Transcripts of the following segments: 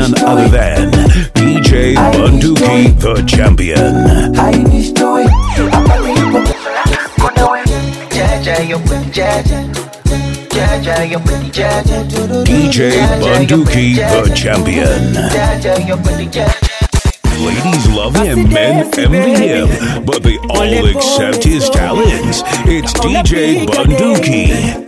none other than DJ Bunduki, the champion. DJ Bunduki, the champion. Ladies love him, men envy him, but they all accept his talents. It's DJ Bunduki.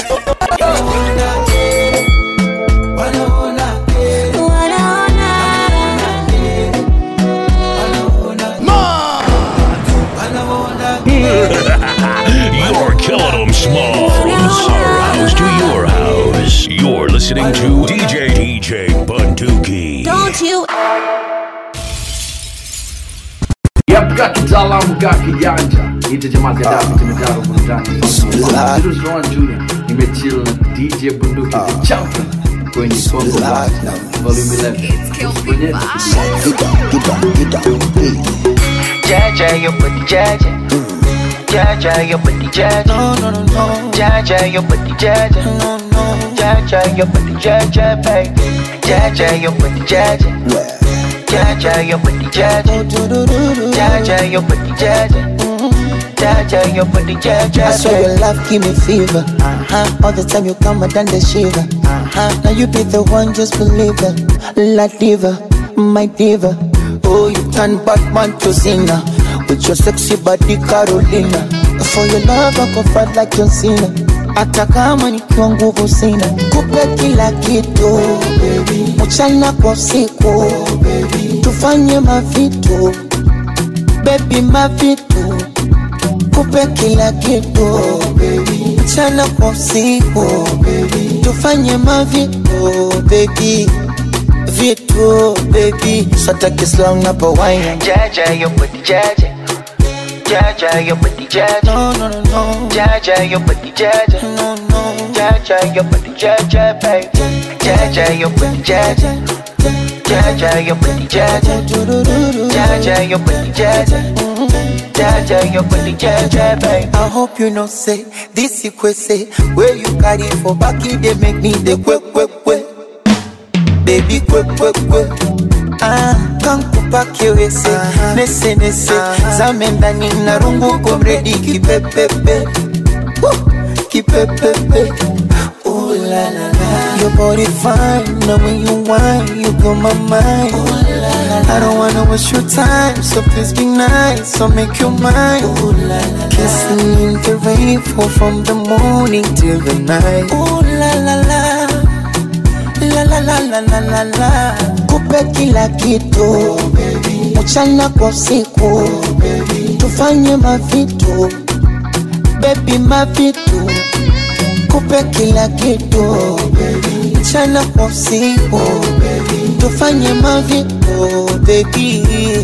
You're killing them small. From our house to your house. You're listening to DJ DJ Bunduki. Don't you Yapka kitaalamu ka kijanja ite jamaa za damu tumejaa burudani Cyrus Rowan Jr. nimechill na DJ Bunduki the champion kwenye Congo Blast volume 11 kwenye Jaja, your booty, Jaja. Jaja, your booty, Jaja. No, no, no, no. Jaja, your booty, Jaja. No, no. Jaja, your booty, Jaja, baby. Jaja, your booty, Jaja. Jaja, your booty, Jaja. Jaja, your booty, Jaja. Jaja, your booty, Jaja, I swear your love give me fever. Uh-huh. All the time you come and done the shiver. Uh-huh. Now you be the one, just believe it. La diva, my diva. Oh, you turn Batman to Cena with your sexy body Carolina. For your love I go fight like John Cena. Hata kama nikiwa nguvu sina, kupe kila kitu mchana kwa usiku, tufanye mavitu baby, mavitu kupe kila kitu mchana kwa usiku tufanye mavitu baby vitu baby sataki slang na pawaina Jaja, your booty, Jaja. Jaja, your booty, Jaja. no no no no Jaja, your booty, Jaja. no no Jaja, your booty, Jaja, baby. Jaja, your booty, Jaja. Jaja, your booty, Jaja. Jaja, your booty, Jaja. Jaja, your booty, Jaja, baby. I hope you know say this say where you carry for back it they make me the quick quick quick baby quick quick quick Ah, kankupa kiwese nese nese zame ndani na rungu komredi kipepepe Woo, kipepepe Ooh la la la Your body fine, now when you whine, you blow my mind I don't wanna waste your time, so please be nice, so make your mind Ooh la la Kissing in the rain, fall from the morning till the night Ooh la la la la la la la la la la kupe kila kitu mchana kwa usiku tufanye mavitu bebi mavitu kupe kila kitu mchana kwa usiku tufanye mavitu bebi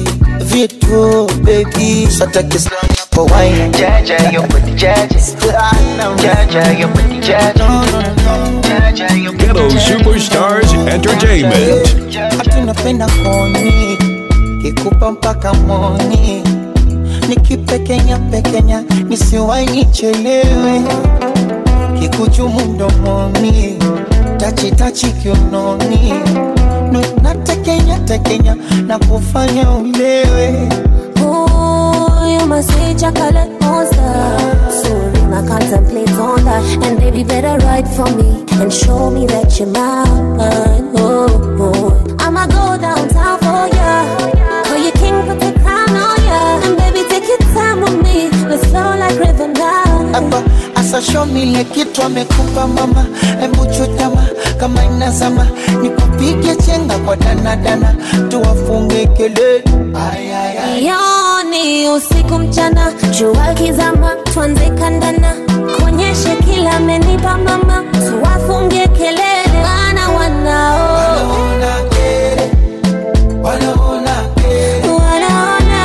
vitu bebi satakislangapo waina Jaja, your booty, Jaja. Jaja, your booty, Jaja. Jaja, your booty, Ghetto Superstars Entertainment. hatunapenda koni kikupa mpaka moni nikipekenya pekenya nisiwai nichelewe kikuchumu mdomoni tachitachi kiunoni Nu- natekenya tekenya na kufanya ulewe Ooh, you my sweet chocolate monster. Soon I contemplate on that. And baby, better write for me and show me that you're mine. Oh, boy. I'ma go downtown for ya. Call you king, put the crown on ya. And baby, take your time with me. Let's flow like river now. hapa asashomile kitu amekupa mama embuchutama kama inazama nikupige chenga kwa danadana tuwafunge kelele Ay, ay, ay. Yoni usiku mchana, jua kizama, tuanze kandana, kuonyeshe kila amenipa mama, tuwafungie kelele, maana wanao Wanaona kere, wanaona kere, wanaona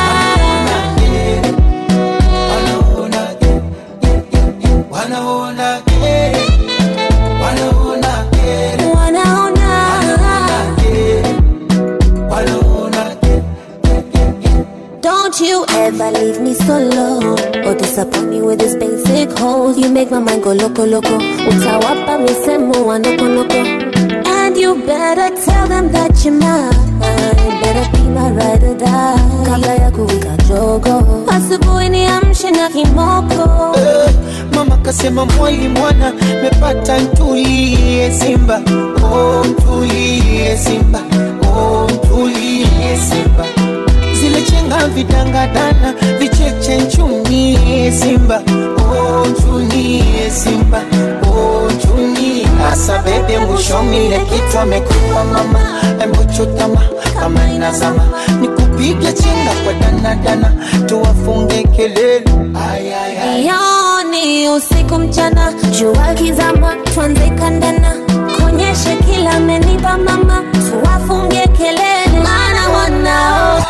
wanaona kere, wanaona kere, wanaona kere, wanaona kere, wanaona kere. Don't you ever leave me solo or disappoint me with this basic hole. You make my mind go loco loco. Utawapa misemo wa noko noko. And you better better tell them that you're mine. Better be my ride or die. Kabla ya kuwika jogo, asubuhi niamshe na kimoko. Eh, mama kasema mwali mwana mepata ntulie simba oh, ntulie simba oh, ntulie simba zile chenga vidangadana vicheche nchunie simba oh, nchunie simba oh, nchunie asa bebe mwishomile kitu amekupa mama embuchutama kama inazama nikupige chenga kwa danadana tuwafunge kelele ay, ay, ay. Yoni usiku mchana, jua kizama, tuanze kandana, konyeshe kila amenipa mama, tuwafungie kelele, maana wanao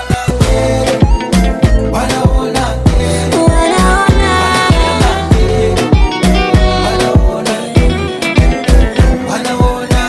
Wanaona, wanaona wanaona,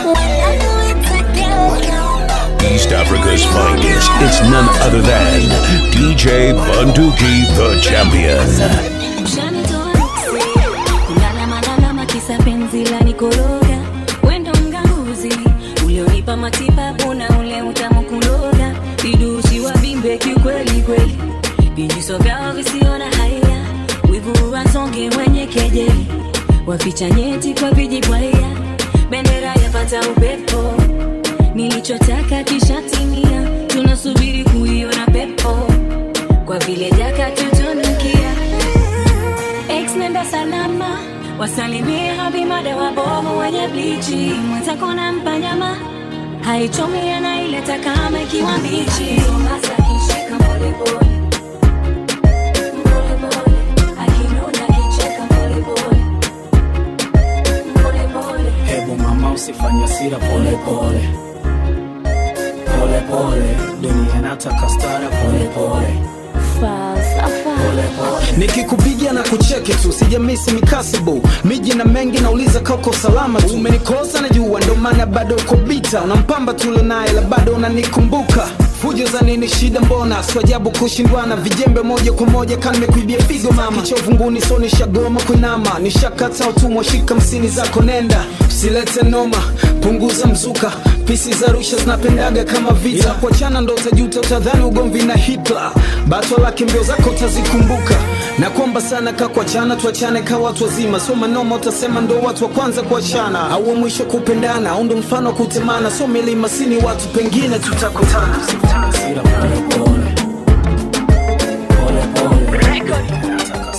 East Africa's finest. It's none other than DJ Bunduki, the champion. Ushanitoa nuksi, kulalama kisa penzi la nikoroga wendo mganguzi ulionipa matibabu na ule utamu kuloga vidusi wa bimbe kiukweli kweli vijiso vyao visio na haya wivu wasonge wenye kejeli waficha nyeti kwa vijibwaya bendera yapata upepo nilichotaka kishatimia tunasubiri kuiona pepo kwa vile jaka tutunukia Ex nenda salama wasalimie habimada wabovu wenye blichi mwenzako na mpanyama haichomi anaileta kama ikiwa mbichi Hasa akishika polepole. Polepole. Akinuna akicheka polepole. Polepole. Hebu mama usifanye sira pole pole pole pole, dunia inataka stara pole pole falsafa. nikikupigia na kucheki tu sijamisi mikasibu miji na mengi nauliza kako salama tu umenikosa najua ndo maana bado uko bita unampamba tule naye la bado unanikumbuka fujo za nini shida mbona swajabu kushindwana vijembe moja kwa moja kanimekuibia figo mama kichovunguni so nishagoma kuinama nishakata utumwa shika msini zako nenda usilete noma punguza mzuka pisi za rusha zinapendaga kama vita yeah. kuachana ndo utajuta utadhani ugomvi na hitler bato lake mbio zako utazikumbuka na kwamba sana ka kuachana tuachane ka watu wazima so manoma utasema ndo watu wa kwanza kuachana au wa mwisho kupendana au ndo mfano wa kutemana so milima sini watu pengine tutakutana Sira pole pole. Pole pole.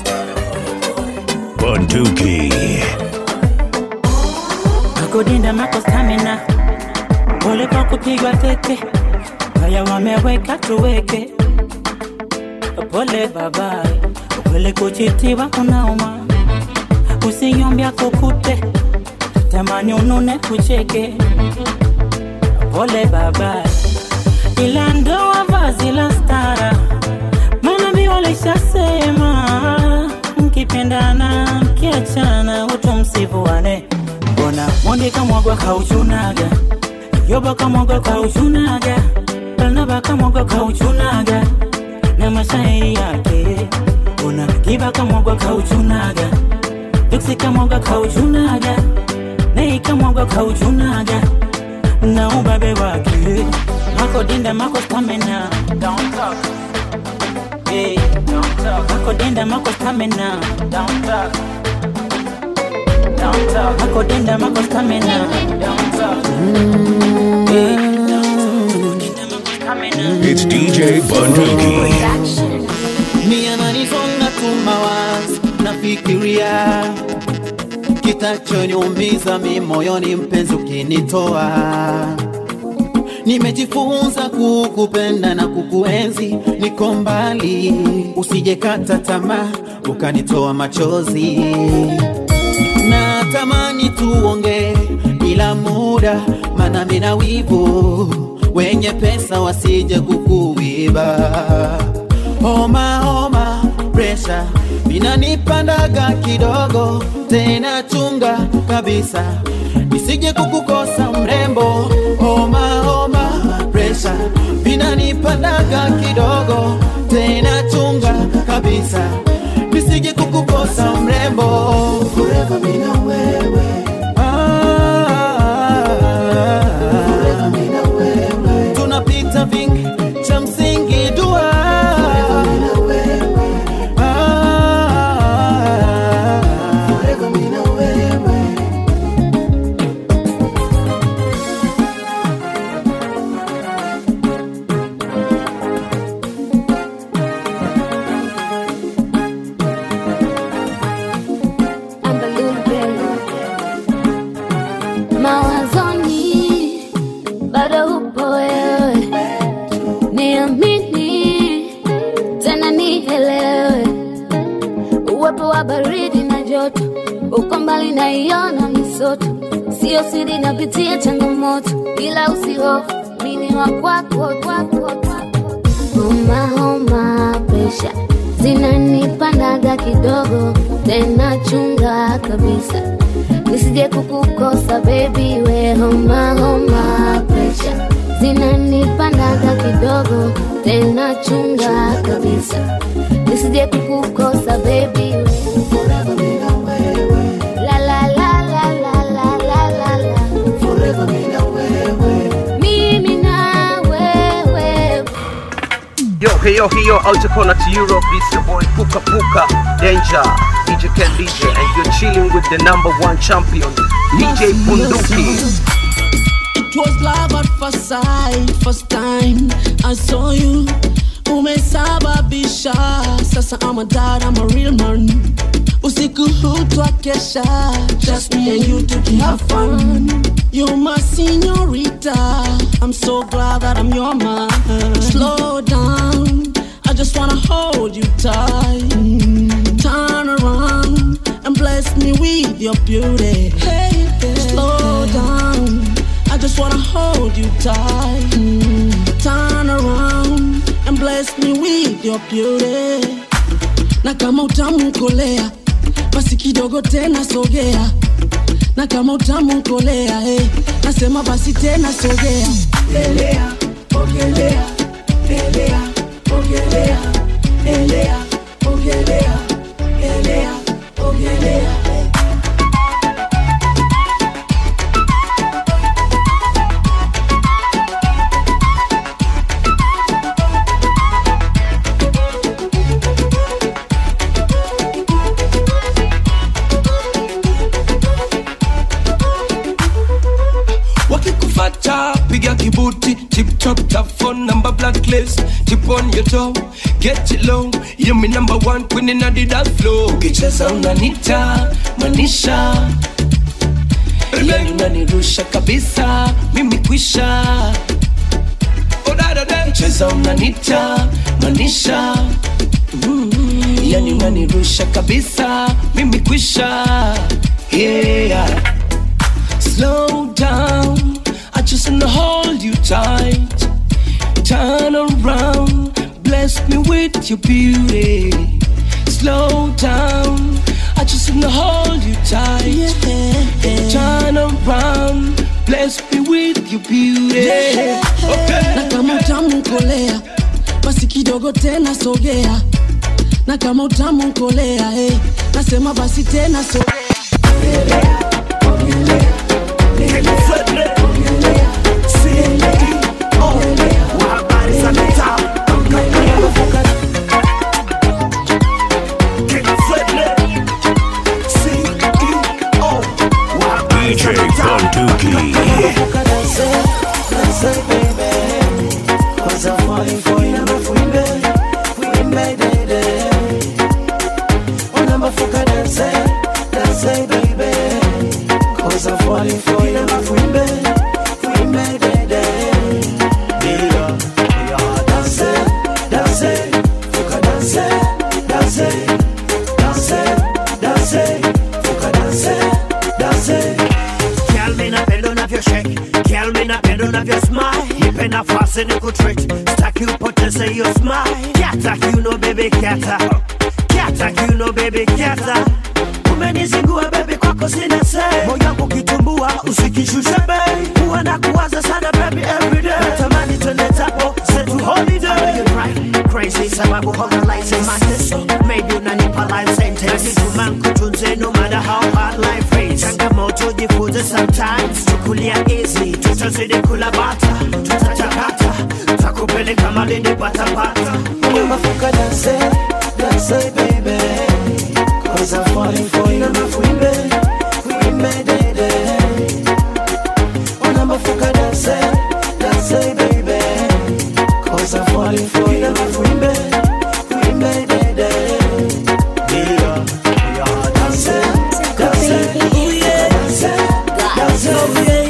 Bunduki. Akudinda mako stamina, pole kwa kupigwa teke, haya wameweka tuweke. Pole baba, ukweli kuchitiwa kunauma, usiyombya kukute, tamani unune kucheke. Pole baba, ila ndoa vazi la stara, manabii walishasema mkipendana mkiachana utu msivuane mbona mondi kamwagwa kauchunaga yoba kamwagwa kauchunaga barnaba kamwagwa kauchunaga na mashairi yake una kiba kamwagwa kauchunaga duksi kamwagwa kauchunaga nei kamwagwa kauchunaga na ubabe wake mako dinda mako stamina Don't talk. Hey, don't talk. Mako dinda mako stamina Don't talk. Don't talk. Mako dinda mako stamina Don't talk. Hey, don't talk. Mako stamina It's DJ Bunduki. mi ananisonga tu mawazo nafikiria kitachoniumiza mi moyoni mpenzi ukinitoa nimejifunza kukupenda na kukuenzi niko mbali usijekata tamaa ukanitoa machozi na tamani tuonge bila muda mana mina wivu wenye pesa wasije kukuiba homa homa presha inanipandaga kidogo tena chunga kabisa nisije kukukosa mrembo homa homa presha inanipandaga kidogo tena chunga kabisa nisije kukukosa mrembo Forever mina wewe ah, mawazoni bado upo wewe, niamini tena nielewe, uwepo wa baridi na joto, uko mbali naiona misoto, sio siri, napitia changamoto, ila usihofu, mimi wa kwako kwako kwako. Homa homa, presha zinanipandaga kidogo, tena chunga kabisa nisije kukukosa baby, we homa homa, presha zinanipandaga kidogo, tena chunga kabisa nisije kukukosa baby, we forever bila wewe. La la la la la la la la la. Forever bila wewe. Mimi na wewe Yo, hey, yo, hey, yo, out corner to Europe. It's your boy Puka Puka Danger, DJ Ken DJ, and you're chilling with the number one champion, DJ Bunduki. It was love at first sight, first time I saw you. Umesababisha, sasa I'm a dad, I'm a real man. Usiku hutwa kesha, just me and you to have fun. You're my señorita, I'm so glad that I'm your man. Slow down, I just wanna hold you tight. Turn around and bless me with your beauty. Hey, slow down. I just wanna hold you tight. Turn around and bless me with your beauty. Na kama utamu kolea, basi kidogo tena sogea. Na kama utamu kolea, hey, nasema basi tena sogea. Elea, ogelea, elea, ogelea, elea, ogelea, elea, ogelea. wakikufata piga kibuti tip top top phone number blacklist tip on your toe get it low you me number one queen in the dance flow ukicheza unanita manisha yani unanirusha kabisa mimi kwisha odadade cheza unanita manisha Mm, yani unanirusha kabisa mimi kwisha yeah Slow down, I just wanna hold you tight. Turn around, bless me with your beauty. Slow down, I just wanna hold you tight. Turn around, bless me with your beauty. Okay. na kama utamu kolea basi kidogo tena sogea na kama utamu kolea hey, nasema basi tena sogea DJ Bunduki. Cause I'm falling for you, number fuimbe, fuimbe dede. Oh, number fuka dance, dance baby. Cause I'm falling for you, number fuimbe, fuimbe dede. Yeah, yeah, dance, dance, fuka dance, dance, dance, dance, fuka dance, dance. Girl, me napenda unavyoshake Girl, me napenda unavyosmile Nipe nafasi ni kutrick Staki upoteze hiyo smile Kata kiuno baby kata Kata kiuno baby kata Umenizingua baby kwako sina say Moyo wangu kitumbua usikishushe bay Huwa na kuwaza sana baby everyday Natamani twende tapo zetu holiday You drive me crazy sababu hona license Mateso maybe unanipa life sentence Najituma nkutunze no matter how hard life is Changamoto jifunze sometimes Chukulia easy tutazidi kula bata Tutachakata Takupeleka malindi patapata Nyuma fuka dance, dance baby Cause I'm falling for you Number fuimbe, fuimbe dede Oh number fuka dance, dance baby Cause I'm falling for you Number fuimbe, fuimbe dede Yeah, yeah, dance, dance Dance, dance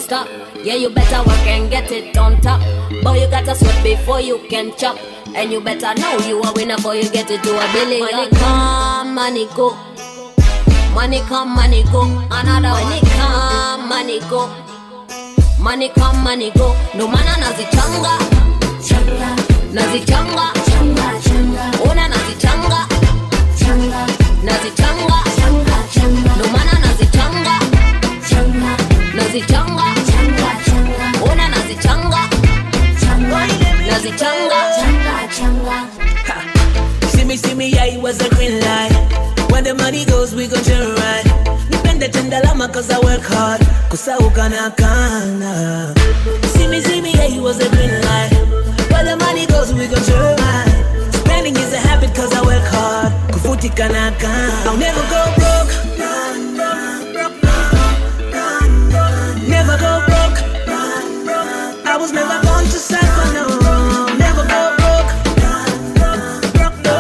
stop. Yeah, you better work and get it on top. Boy, you gotta sweat before you can chop. And you better know you a winner before you get it to a billion. Money come, money go. Money come, money go. Another money come, money go. Money come, money go. No man anazichanga. Changa. Nazichanga. Changa, changa. Ona nazichanga. Changa. Nazichanga. Changa, changa. No man anazichanga. Changa. Nazichanga. Changa, changa. Ona nazichanga. Changa. Nazichanga. Changa, changa. See me, see me, yeah, it was a green light. When the money goes, we gon' turn right. Nipende tenda lama cause I work hard. Kusauka na kana. See me, see me, yeah, it was a green light. When the money goes, we gon' turn right. Spending is a habit cause I work hard. Kufutika na kana. I'll never go broke. Never go broke. I was never born to suffer, no. Never go broke. Broke, no.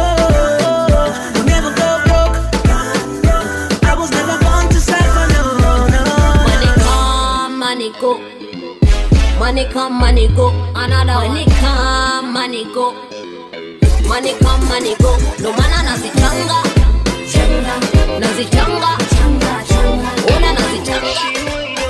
Never go broke. I was never born to suffer, no, no. Money come, money go. Money come, money go. Another money come, money go. Money come, money go. No man anazichanga. Changa. Nazichanga. Changa, changa. Ona nazichanga.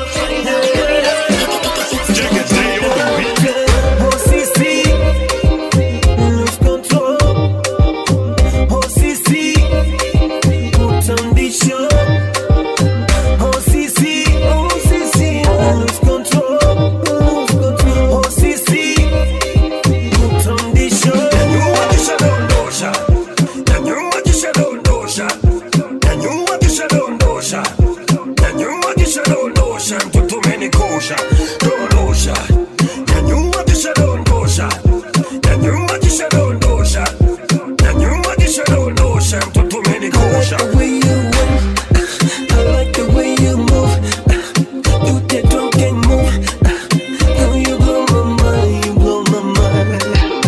Oh, Sisi, lose control. Oh, Sisi, put condition. Oh, Sisi, oh, Sisi, lose control. Lose control. Oh, Sisi, put condition. Nyanyua kisha dondosha, nyanyua kisha dondosha, nyanyua kisha dondosha, nyanyua kisha dondosha, mtoto umenikosha, dondosha, nyanyua kisha dondosha, nyanyua kisha dondosha, nyanyua kisha dondosha, mtoto umenikosha. The way you walk, I like the way you move. You that drunken move. Girl, you blow my mind, you blow my mind.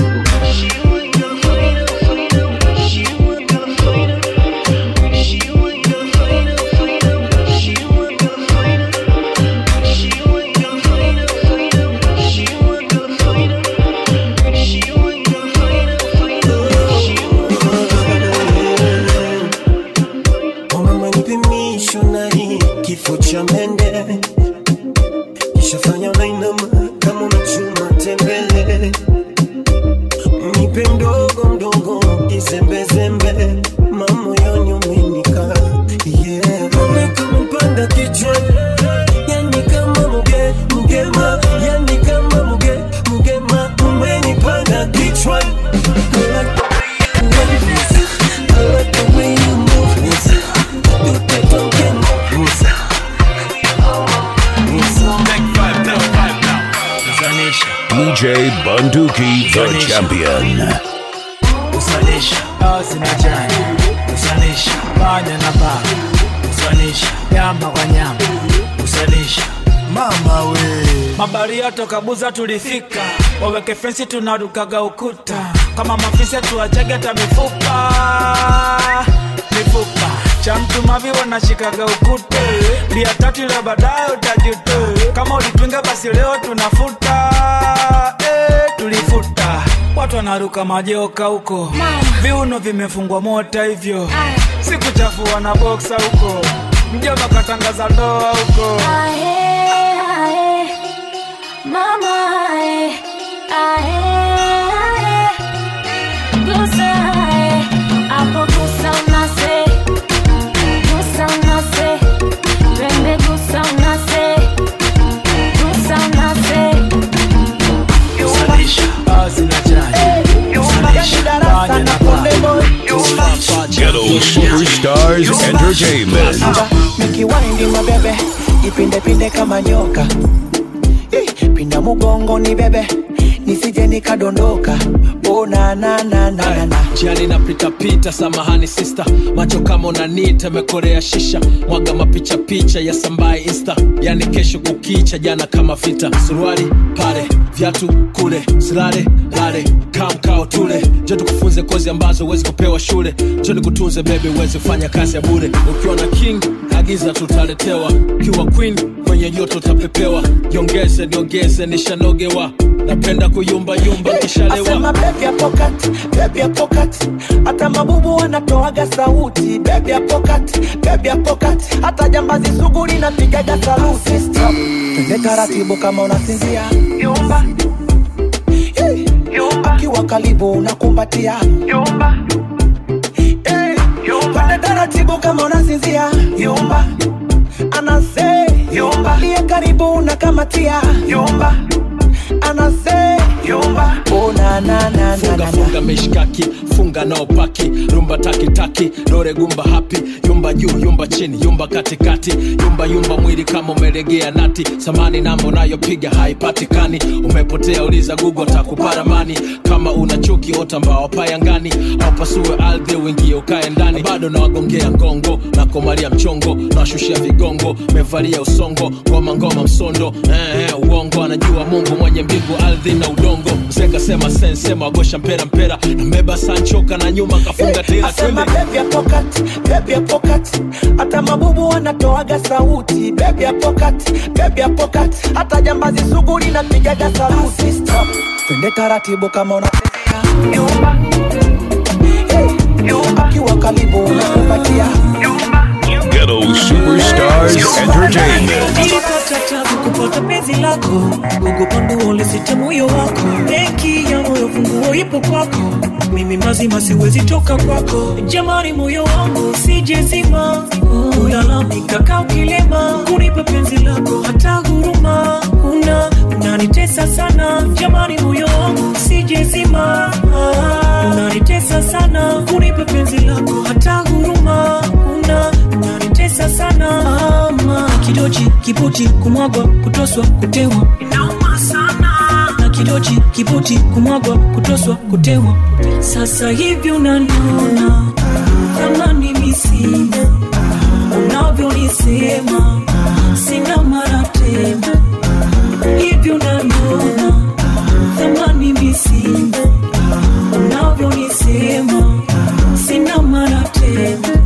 Mama nipe shonari kifo cha mende kishafanya unainama kama unachuma tembele nipe mdogo mdogo kizembezembe mamoyoni umenika yeah. Mama kama mpanda kichwa yani kama muge mugema yani kama muge mugema umenipanda kichwa I like I like the way you move. You that drunken move. DJ Bunduki, the champion. usanisha basi na jani usanisha panya na paka usanisha nyama kwa nyama usanisha mama we mabaria toka buza tulifika waweke fensi tunarukaga ukuta kama mafisa tuachage hata mifupa mifupa cha mtu mavi wanashikaga ukute bia tatu ile baadaye utajute kama ulipinga basi leo tunafuta eh, tulifuta watu wanaruka majoka huko viuno vimefungwa mota hivyo sikuchafua na boksa huko mjomba katangaza ndoa huko Ae, ae, mama ae, ae, ae. Gusa ae, hapo gusa unase, gusa unase, twende gusa unase, gusa unase. usanisha basi na chai usanisha panya na paka Ghetto Superstars Entertainment. nikiwaindi mabebe ipindepinde kama nyoka Eh, pinda mugongo ni bebe nisije nikadondoka oh, na, na, na, na, na, na. jiani napitapita samahani sista macho kama unanita mekorea shisha mwaga mapicha picha ya sambaye insta yani kesho kukicha jana kama vita suruali pale vyatu kule silale lale kamkao tule jo tukufunze nikufunze kozi ambazo huwezi kupewa shule njo nikutunze bebi uweze kufanya kazi ya bure ukiwa na king agiza tutaletewa ukiwa queen kwenye joto utapepewa jiongeze niongeze nishanogewa napenda kuyumbayumba kishalewa Asema baby ya pocket, baby ya pocket. Hata mabubu wanatoaga sauti baby ya pocket, baby ya pocket. Hata jambazi sugu linapigaga saluti Stop. Twende taratibu kama unasinzia Yumba Hey. Yumba Kiwa karibu unakumbatia Yumba Hey. Yumba Twende taratibu kama unasinzia Yumba Anase Yumba Liye karibu unakamatia Yumba Anase Yumba Oh na na na na funga na na funga mishkaki funga nao paki rumba takitaki dore gumba hapi yumba juu yumba chini yumba katikati yumba yumba mwili kama umelegea nati samani namba unayopiga haipatikani umepotea uliza gugo takuparamani kama una chuki ota mbao payangani au pasue ardhi uingie ukae ndani bado nawagongea ngongo na komalia mchongo nawashushia vigongo mevalia usongo ngoma ngoma msondo eh, eh, uongo anajua mungu mwenye mbingu ardhi na udongo mzee sema sensema wagosha mpera mpera nambeba sanchoka na nyuma kafunga tira Asema twende baby ya pocket, baby ya pocket. Hata mabubu wanatoaga sauti baby ya pocket, baby ya pocket. Hata jambazi sugu linapigaga saluti Stop. Twende taratibu kama unasinzia Yumba Hey, Yumba Kiwa karibu unakumbatia Ghetto Superstars Entertainment. nilipata tabu kupata penzi lako ugopandu ulisita moyo wako benki ya moyo funguo ipo kwako mimi mazima siwezi toka kwako jamani moyo wangu sijezima ulalamika kaa ukilema kunipa penzi lako hata huruma una unanitesa sana jamani moyo wangu sijezima unanitesa sana kunipa penzi lako hata huruma una unanitesa sana ama kidochi kiputi kumwagwa kutoswa kutewa inauma sana na kidochi kiputi kumwagwa kutoswa kutewa sasa hivi unaniona kama mimi sina unavyonisema sina mara tena hivi unaniona kama mimi sina unavyonisema sina mara tena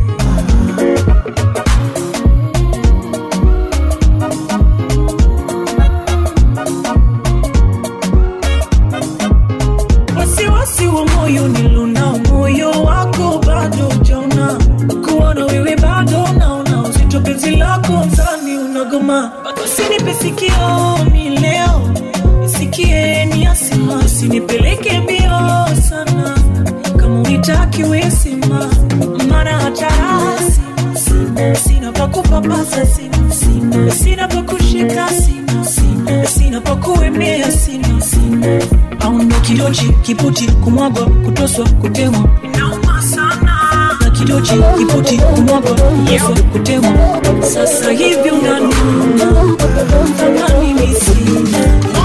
wasiwasi wa moyo nilona moyo wako bado jona kuona wewe bado naona uzito penzi lako mzani unagoma usinipe sikio mi leo nisikie ni asima usinipeleke mbio sana kama unitaki wesima mara hatarasi sina sina pa kupapasa sina sina sina pa kushika sina sina sina pa kuemea sina sina aundo kidochi kiputi kumwagwa kutoswa kutemwa inauma sana na kidochi kiputi kumwagwa kutoswa kutemwa sasa hivi unanuna kama mimi sina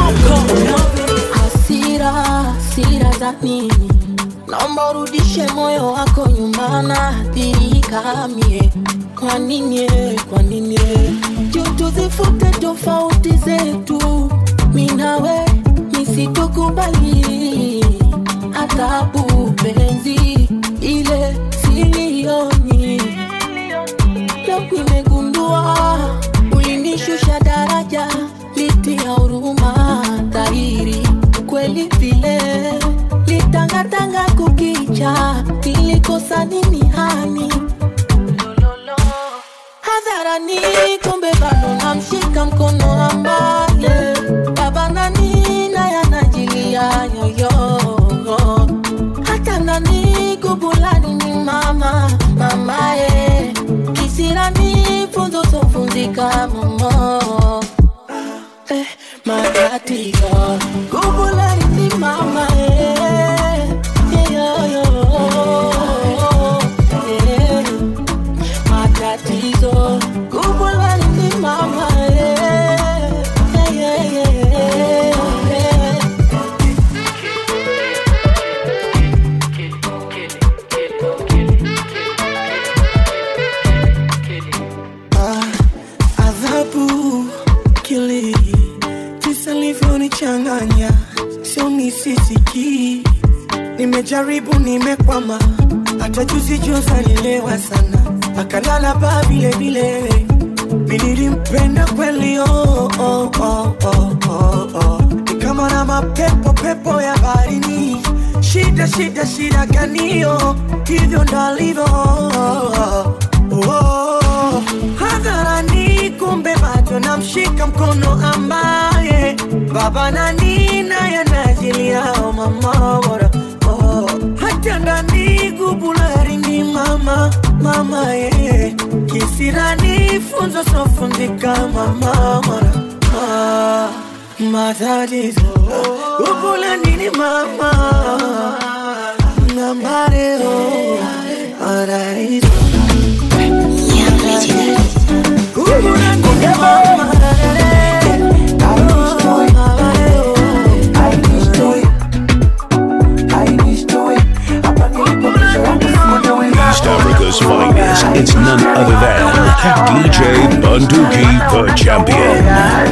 hasira hasira za nini naomba urudishe moyo wako nyuma na athirika mie kwa nini eh, kwa nini eh? juu tuzifute tofauti zetu minawe nisitokubali adhabu penzi ile silioni leo nimegundua ulinishusha daraja liti ya huruma dhahiri kweli vile litangatanga kukicha nilikosa nini hani hadharani kumbe bado namshika mkono ambaye baba nani naye anajilia nyoyo hata nani kubulani ni mama mamaye kisirani funzo tofunzika momo eh, matatizo kubulani ni mama eh, yeah, yeah, yeah. matatizo kubulani ni mama eh, yeah, yeah, yeah, yeah. adhabu kili tisa livyonichanganya nimejaribu nimekwama hata juzi juzi alilewa sana akalala baa vile vile mi nilimpenda kweli oh, oh, oh, oh, oh, oh. ni kama na mapepo pepo ya baharini shida shida shida ganio hivyo ndalivyo oh, oh. hadharani kumbe bado namshika mkono ambaye baba na nina yanajiliao mama bora oh. hata ndani gubularini mama mama ye kisirani funzo sofundika mama mora ah, matatizo gubulanini mama na mareo paraiso gubulanini mama East Africa's finest. It's none other than DJ Bunduki, the champion.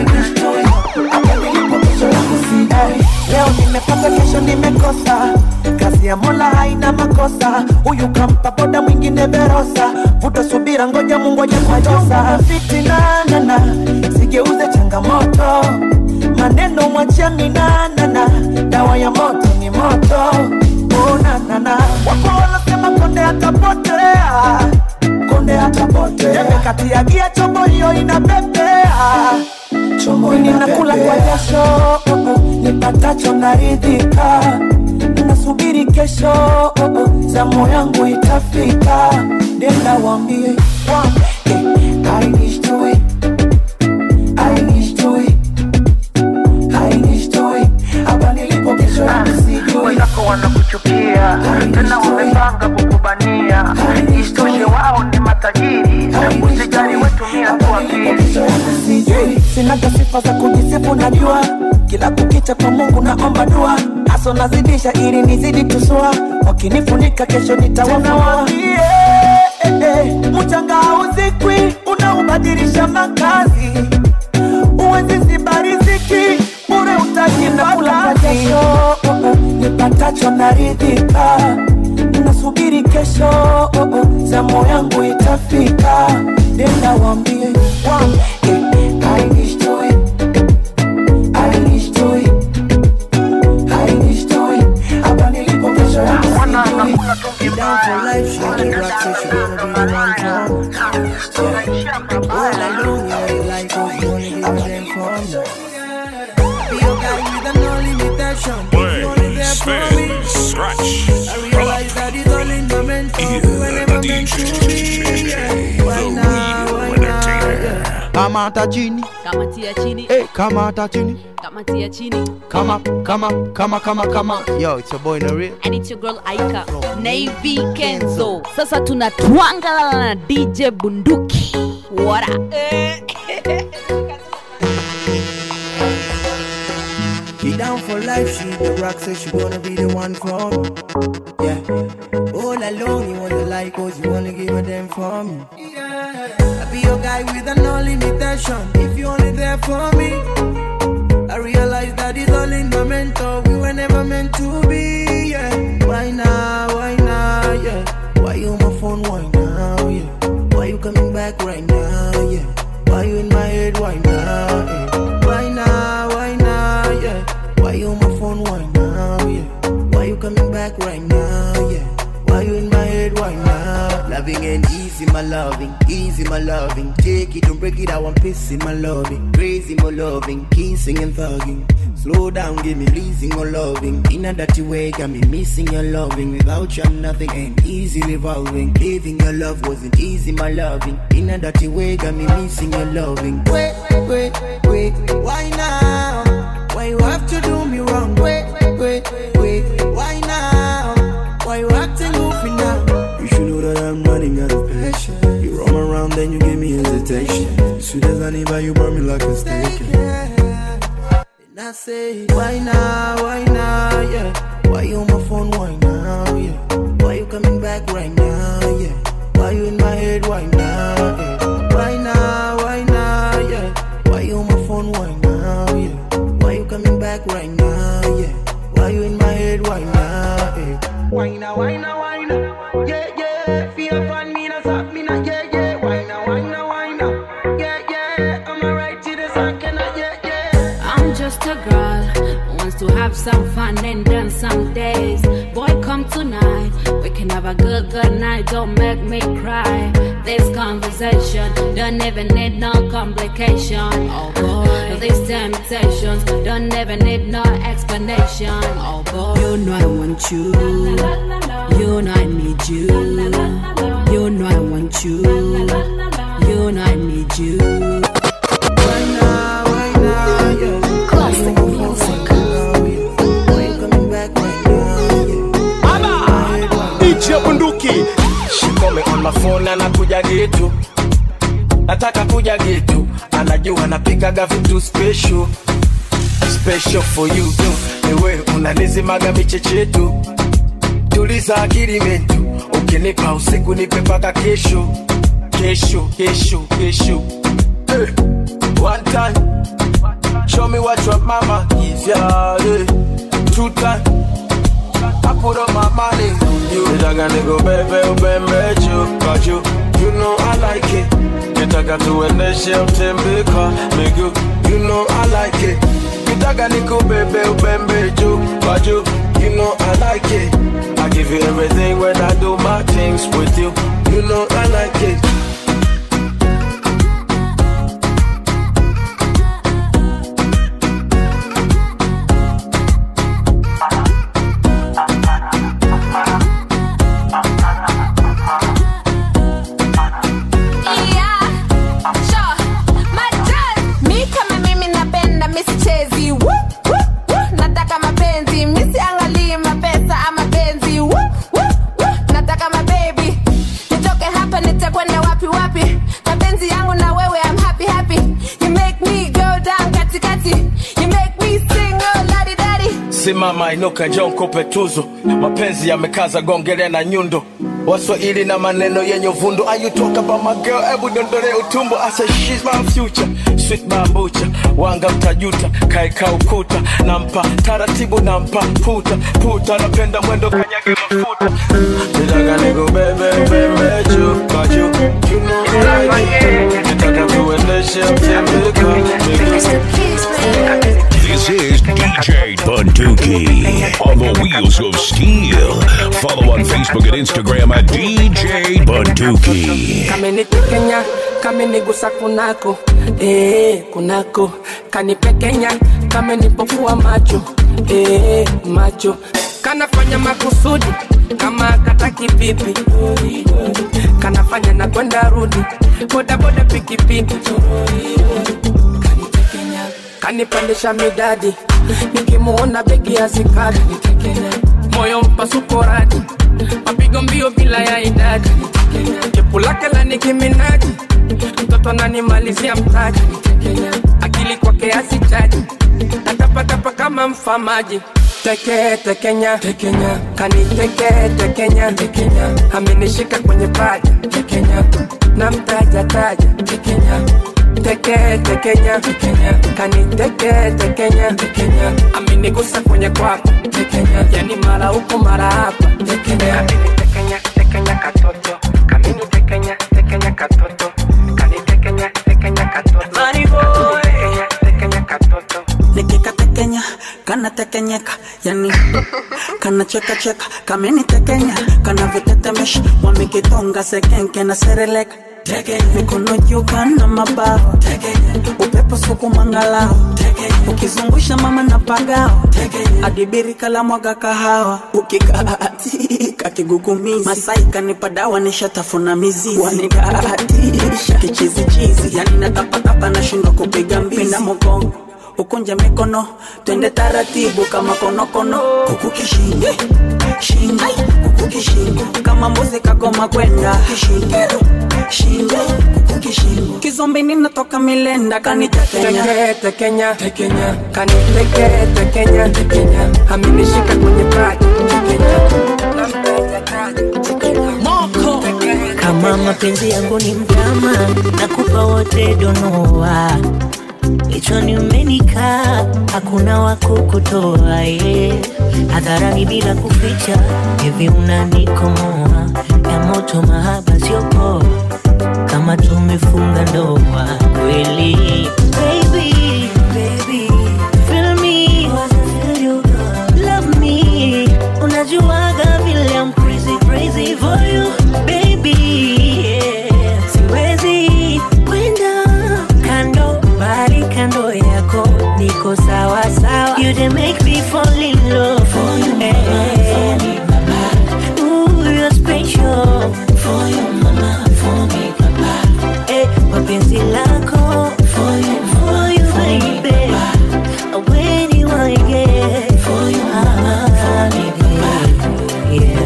leo nimepata kesho nimekosa kazi ya mola haina makosa huyu kampa boda mwingine verosa vuta subira ngoja mungoja kwajosa fitinanana sigeuze changamoto maneno mwachia minanana dawa ya moto ni moto unanana wapo wanasema konde atapotea konde atapotea kati ya gia chombo hiyo inapepea chombo ninakula kwa jasho oh, oh, nipatacho naridhika nasubiri kesho oh, oh, zamu yangu itafika nenda wambie wambie I wish to it I wish to it I wish to it hapa nilipo kesho yangu sijui wenzako wanakuchukia tena wamepanga kukubania isitoshe wao ni matajiri usijali wetumia tu akili sijui sinaga sifa za kujisifu najua kila kukicha kwa mungu naomba dua haso nazidisha ili nizidi tusua wakinifunika kesho nitawafunua eh, eh, mchanga hauzikwi unaubadilisha makazi uwezi ziba riziki bure utajinakula kwa jasho oh, oh, nipatacho naridhika nasubiri kesho oh, oh, zamu yangu itafika nenda wambie wambie I wish to it I wish to it I wish to it hapa nilipo kesho yangu sijui Down for life, she the rock, so she wanna be the one from. Yeah. All alone, yeah, like us, you wanna give a damn from. Be your guy with no limitation. If you only there for me, I realize that it's all in the mental. We were never meant to be. Yeah. Why now? Why now? Yeah. kamata chini kamatia chini hey, kamata chini kamatia chini kama kama kama kama kama yo it's your boy Naril and it's your girl Aika Navy Kenzo. Sasa tunatwangala na DJ Bunduki. What up? She down for life, she the rock, so she wanna be the one for me. Yeah. All alone, you wanna like us, you wanna give a damn for me. I be your guy with a no limitation. If you only there for me, I realize that it's all in the mental. We were never meant to be. Yeah. Why now? Why now? Yeah. Why you on my phone? Why now? Yeah. Why you coming back right now? Yeah. Why you in my head? Why now? Yeah. Why now? Why now? Yeah. Why you on my phone? Why now? Yeah. Why you coming back right now? Yeah. Why you in my head? Why now? Loving and easy, my loving, easy, my loving. Take it, don't break it. I want peace in my loving, crazy, my loving, kissing and thugging. Slow down, give me pleasing or loving. In a dirty way, got me missing your loving. Without you, I'm nothing ain't easily evolving. Living your love wasn't easy, my loving. In a dirty way, got me missing your loving. Wait, wait, wait, why now? Why you have to do me wrong? Wait, wait, wait, why now? Why you acting goofy now? You should know that I'm running out of patience. You roam around, then you give me hesitation. Sweet as honey, but you burn me like a steak. And I say, why now, why now, yeah? Why you on my phone, why now, yeah? Why you coming back right now, yeah? Why you in my head, why now, yeah? Why now, why now, yeah? Why you on my phone, why now, yeah? Why you coming back right now, yeah? Why you in my head, why now, yeah? Wine a wine a wine a. Yeah, yeah. Fear upon me, na stop me, na yeah, yeah. Wine a wine a wine a. Yeah, yeah. I'm alright to the song, can I? Yeah, yeah. I'm just a girl who wants to have some fun and dance some days. Boy, come tonight. We can have a good, good night. Don't make me cry. This conversation don't even need no complication. Oh boy, these temptations don't even need no explanation. Oh boy, you know I want you. You know I need you. You know I want you. You know I need you. Classic music. DJ Bunduki She call me on my phone anakuja gitu nataka kuja gitu anajua napikaga vitu special special for you tu ewe unanizimaga michechetu tuliza akili mentu ukinipa usiku nipe mpaka kesho kesho kesho kesho Eh, one time show me what your mama give ya eh. two time I put up my money on you. Nitaka nikubebe ubembe juu kwa juu. You know I like it. Nitaka tuendeshe utembe kwa miguu. You know I like it. Nitaka nikubebe ubembe juu kwa juu. You know I like it. I give you everything when I do my things with you. You know I like it. Yeah, sure. Madad, mi kama mimi napenda misichezi Woo, woo, woo. nataka mapenzi misiangalii mapesa ama penzi Woo, woo, woo. nataka mabebi nitoke hapa nitakwenda wapi wapi mapenzi yangu na wewe I'm happy happy you make me go down katikati you make me sing oh ladi dadi simama inuka njoo nikupe tuzo mapenzi yamekaza gongele na nyundo waswahili na maneno yenye uvundo Are you talk about my girl hebu dondole utumbo I say she's my future sweet bambucha wanga mtajuta kaeka ukuta nampa taratibu nampa puta puta napenda mwendo kanyage mafuta nitaka nikubebe bebe juu kwa juu you know I like it nitaka tuendeshe utembe kwa miguu This is DJ Bunduki on the wheels of steel. Follow on Facebook and Instagram at DJ Bunduki. kamenitekenya kamenigusa kunako eh, kunako kanipekenya kamenipofua macho eh, macho kanafanya makusudi kama kataki pipi kanafanya na kwenda rudi bodaboda pikipiki kanipandisha midadi nikimuona begi ya zikadi moyo mpasuko radi mapigo mbio bila ya idadi jepu lake la nikiminaji mtoto ananimalizia mtaji akili kwake asichaji natapatapa kama mfamaji teke tekenya tekenya kaniteke tekenya tekenya amenishika kwenye paja tekenya na mtaja taja tekenya teke tekenya tekenya kaniteke tekenya tekenya amenigusa kwenye kwapa tekenya yani mara huko mara hapa tekenya amenitekenya tekenya katoto kamini tekenya tekenya katoto kanitekenya tekenya katoto Money boy. tekenya tekenya katoto nikikatekenya kanatekenyeka yani kanachekacheka kamenitekenya kanavitetemesha wamekitonga sekenke na sereleka mikono juu kana mabao upepo suku mangalao ukizungusha mama na pagao adibiri kala mwaga kahawa ukikaatika kigugumizi masai kanipa dawa nishatafuna mizizi wanidatisha kichizichizi yani natapatapa nashindwa kupiga mbizi na mogongo ukunje mikono twende taratibu kama konokono kuku kishingo shingo kuku kishingo kama mbuzi kagoma kwenda kishingo shingo kuku kishingo kizombini natoka milenda kanitekenya teke tekenya tekenya kaniteke tekenya tekenya amenishika kwenye paja tekenya na mtaja taja tekenya moko kama mapenzi yangu ni mtama nakupa wote donoa kichwani umenikaa, hakuna wa kukutoa ye hadharani bila kuficha, hivi unanikomoa ya moto, mahaba sio poa, kama tumefunga ndoa kweli. Baby, baby, feel me, feel you, love me, unajuaga vile I'm crazy, crazy for you, baby, yeah. Siwezi kwenda kando, bali kando yako niko sawa sawa. You dey make me fall in love for you, mama, for me, papa. Ooh, you're special for you, mama, for me, papa. Eh, mapenzi lako for you, for you, baby. When you want get for you, mama, for me, baby. Yeah.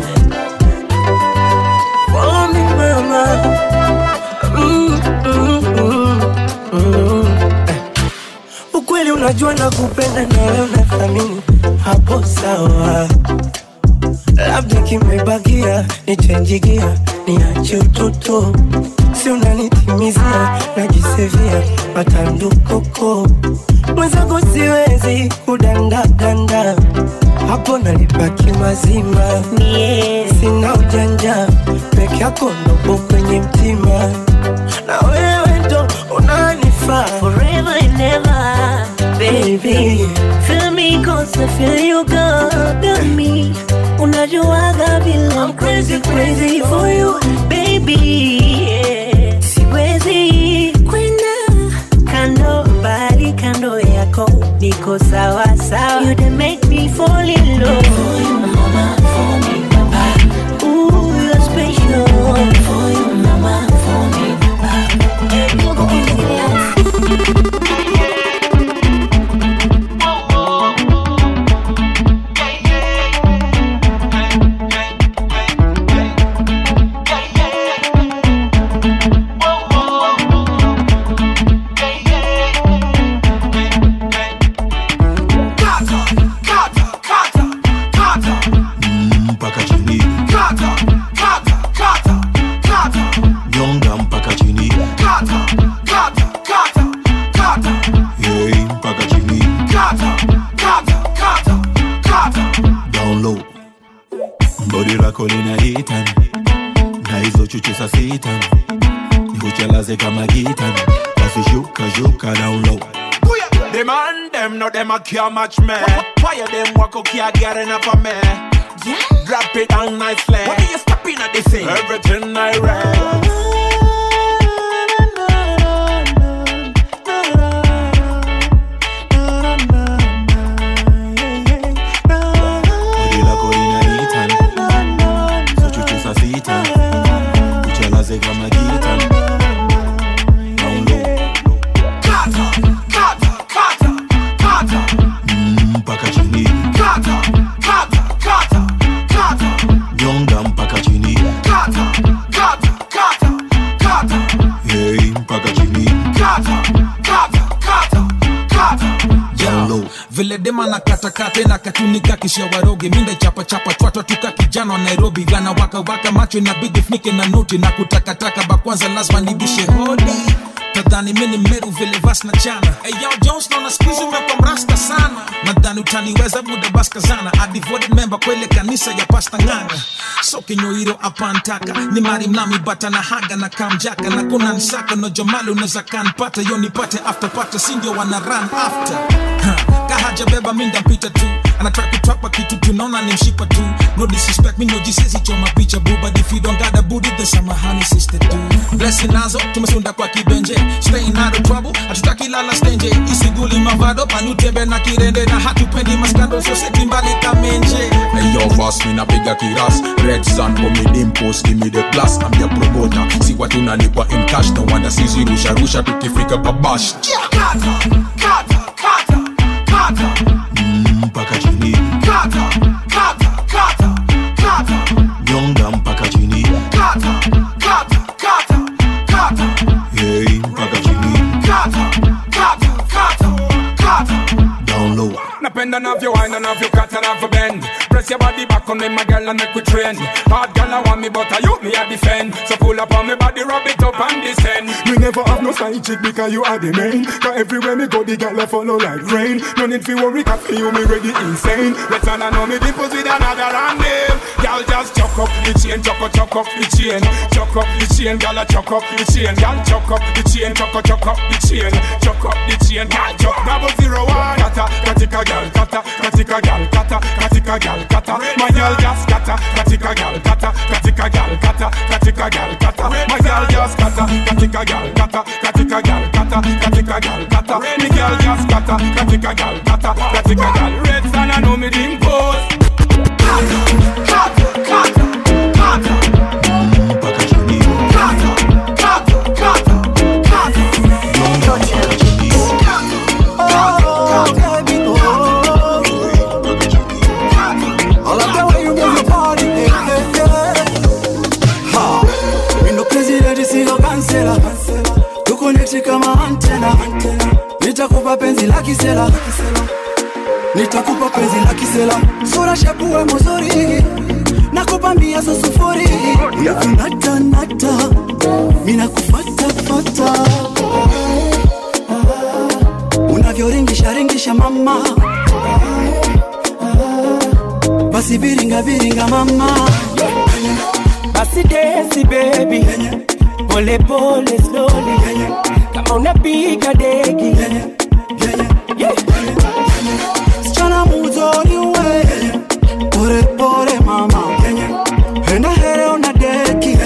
For me, mama. Mm, mm, mm, mm. Eh. Ukweli unajua na kupenda na wewe unathamini hapo sawa, labda kimebakia nichenjigia niache utoto, si unanitimizia najisevia matandukoko mwenzako siwezi kudandadanda hapo nalipaki mazima yeah. sina ujanja peke yako ndopo kwenye mtima na wewe ndo unanifaa forever and ever, baby. Feel me cause I feel you got me. Unajuaga vile I'm crazy, crazy for you, baby. Yeah. Siwezi kwenda kando, bali kando yako niko sawa sawa. You dey make me fall in love. For you, mama, for me, papa. Ooh, you're special. For you, mama, for me, mpaka chini nyonga mpaka chini Yei, mpaka chini down low bodi lako linaitani na hizo chuchu sa sitani nikuchelaze kama gitani basi shuka shuka down low The man them no them a care match me. Fire them walk okay I get enough of me. Drop it down nicely. What are you stopping at this thing? Everything I read. bodi lako linaitani hizo chuchu sa sitani kuchelaze kama gitani down low mpaka chini nyonga mpaka chini Yei, mpaka chini Down low. vile dema na katakate na katunika kisha waroge minda chapa chapa twatwa tuka kijana wa nairobi gana waka waka macho inabidi funike na noti na kutakataka bakwanza lazima nibishe hodi tadhani mini meru vile vas na chana hey, yo jones naona skuizi umekwa mrasta sana nadhani utaniweza muda baskazana a devoted member kwele kanisa ya pasta nganga so kinyoiro apantaka ni mari mnami bata na haga na kamjaka na kuna nsaka no jomali unaweza kanpata yo nipate after pata sindio wana run after ha, kahaja beba minda mpita tu anataka kutwapa kitu tunaona ni mshipa tu no disrespect me no jisesi choma picha bu but if you don't got a booty then samahani sister tu blessing nazo tumesunda kwa kibenje staying out of trouble hatutaki lala stenje isiguli mavado panutembe na kirende na hatupendi maskando soseti mbali kamenje Hey yo, fast me napiga kiras Red Sun for me dimpos, give me the class I'm your promoter, si watu nalipwa in cash No wonder sisi rusha rusha tukifika pabash mpaka chini nyonga mpaka chini Yei, mpaka chini down low napenda navyo wine na navyo kata navyo bend press your body back on me, my girl, and make we train. Hard girl, I want me, but I you me a defend. So pull up on me body, rub it up and descend. Me never have no side chick because you are the main. Cause everywhere me go, the gal a follow like rain. No need fi worry, cause for you me ready insane. Let's all know me dimples with another and name. Girl, just chuck up the chain, chuck up, chuck up the chain, chuck up the chain, girl, a chuck up the chain, girl, chuck up the chain, chuck up, chuck up the chain, chuck up the chain, girl, chuck double zero one. Kata, katika girl, kata, katika girl, kata, katika girl, kata. My girl just kata, katika girl, kata, katika girl, kata, katika girl, kata. My girl just kata, katika girl, kata, katika girl, kata, katika girl, kata. Me girl just kata, katika girl, kata, katika girl. Red sun, I know me dimples. Kata, kata, kata, kata. I like the way you move your body, yeah, yeah, yeah. Ha, mi ndo president sio kansela, tuko neti kama antena. Nitakupa penzi la kisela, nitakupa penzi la kisela. Sura shepu we mzuri, nakupa mbia za sufuri. Nata nata, mi nakufata fata. Unavyoringisha ringisha mama basi biringa biringa mama basi desi baby pole pole slowly kama unapiga deki Yeah. sichana muzuri we pore pore mama enda here una deki